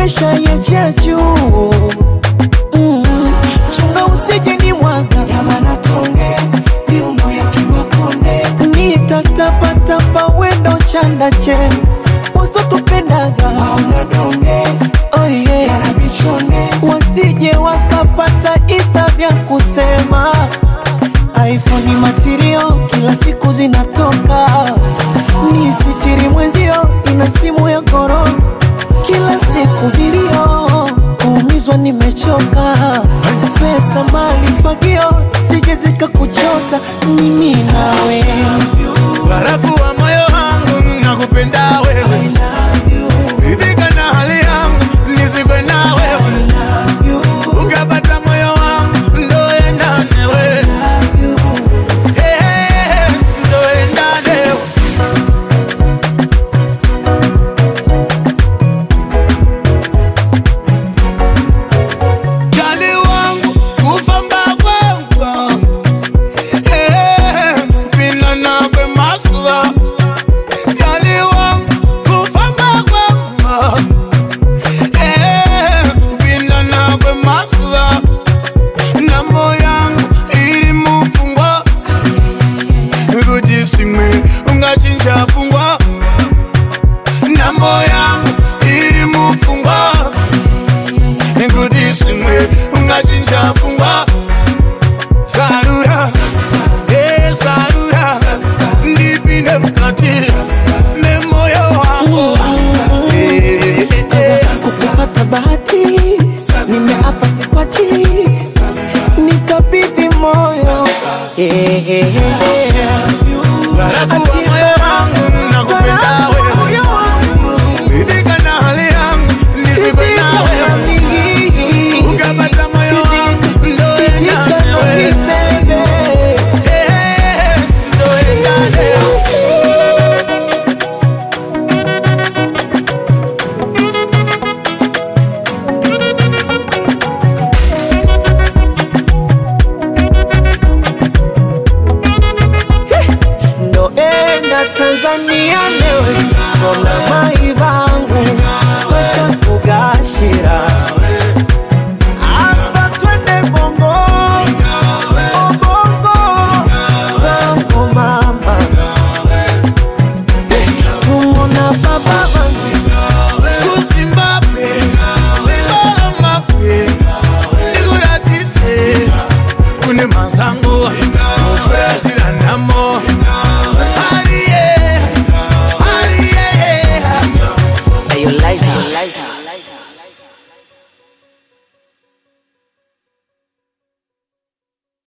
nimeshaiachia juu mm. chunga usije ni mwaga Nyama tonge, miuno ya kimakonde, nitatapatapa wendo chanda che wasotupendaga maono donge, oh yeah. yarabichonge, wasije wakapata isa vya kusema iphone matirio kila siku zinatoka ni sichiri mwenzio ina simu ya korona kila siku vilio kuumizwa nimechoka